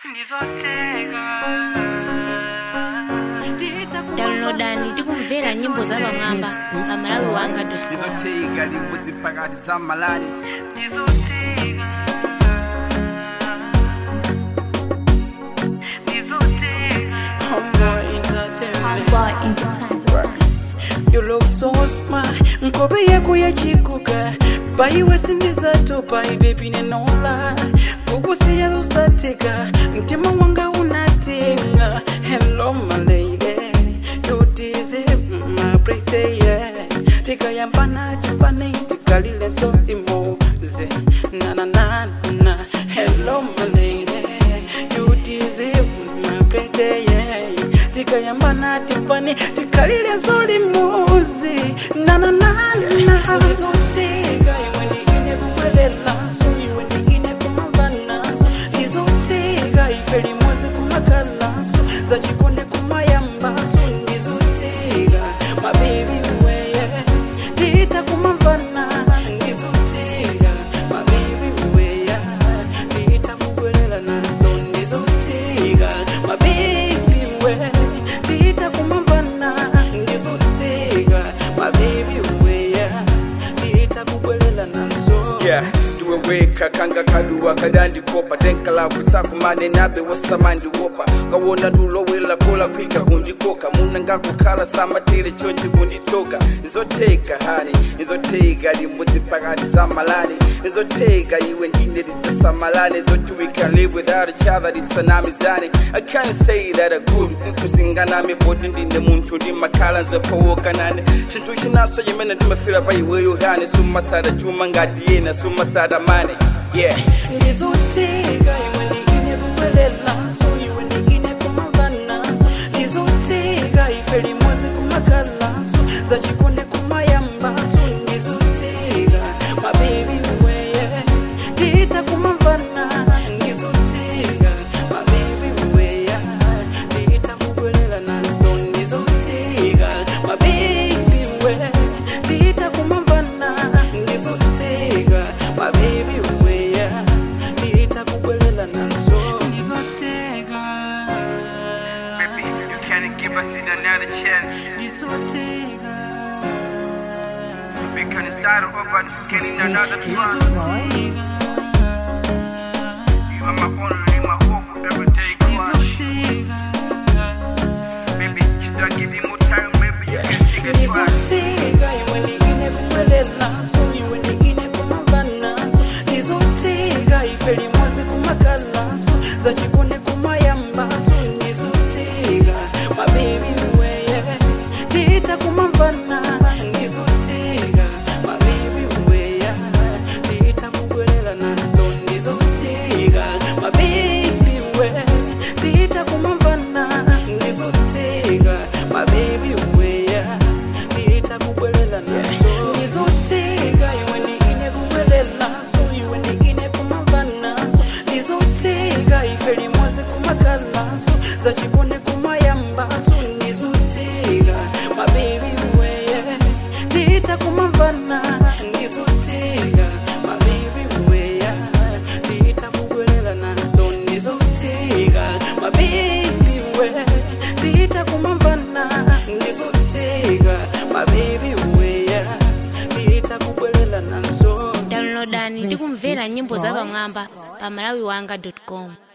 downloadani tikumvera nyimbo za pamwamba pa malawi wanga ndizotega limudzi pakati za malani You look so smart Nkobe yako ya chikuka Baiwe sindizato bai baby nenola Kukusiya usateka Mtima wanga unatenga Hello my lady You deserve my pretty yeah Tika yambana chufane Tikalile so imoze Na na na na Hello my lady You deserve my pretty yeah Tika yambana tifani Tikalile so imoze Na na na na Nizotega Iwendi ine kuwelela So iwendi ine kumavana So Nizotega Ifeli mwaze kumakala So Zachikonde kumayamba So Nizotega My baby weye Tita kumavana Nizotega My baby weye Tita kuwelela naso Nizotega My baby weye Tita kumavana Nizotega My baby weye Tita kuwelela naso yeah ndiweweka kanga kaduwa kadandikopa tenkala kwisakumane nabe wasamandi wopa kawona ndulowela kola kwika undikoka muna ngakukhala samatire chonchi kunditoka nizoteka hani nizoteka limudzi pakati za malani nizoteka iwe ndine lidzasamalane zoti we can live without each other lisanamizane i can't say that a good mkusinganame voti ndine munthu ndimakhala nzofowokanane chinthu chinaso chimene ndimafira pa iweyo hani sumatsata chuma ngati yena sumatsata mane yeah Nizotega iwendi ine kuwelela so iwendi ine kumavana so Nizotega ifeli mwaze kumakala so Zachikonde kumayamba so Nizotega my baby weye Tita kumavana Nizotega my baby weye Tita kuwelela naso Nizotega my baby weye Tita kumavana Nizotega my baby weye Tita kuwelela naso Nizotega baby you can't give us another chance Nizotega we can start over getting another try Nizotega you are my only my hope every day crush baby should I give you more time maybe you can take a try Nizotega iwendi ine kuwelela so iwendi ine kumavana so Nizotega ifeli mwaze kumakala so Zachikonde kumayamba so Nizotega my baby weye Tita kumavana Nizotega my baby weye Tita kuwelela naso Nizotega my baby weye Tita kumavana Nizotega my baby weye Tita kuwelela naso Nizotega iwendi ine kuwelela so iwendi ine kumavana so Nizotega ifeli mwaze kumakala so Zachikonde kumayamba so Nizotega my baby weye Tita kumavana Nizotega my baby weye Tita kuwelela naso Nizotega my baby weye Tita kumavana Nizotega my baby weye Tita kuwelela naso downloadani tikumvera nyimbo za pamwamba pa malawi wanga com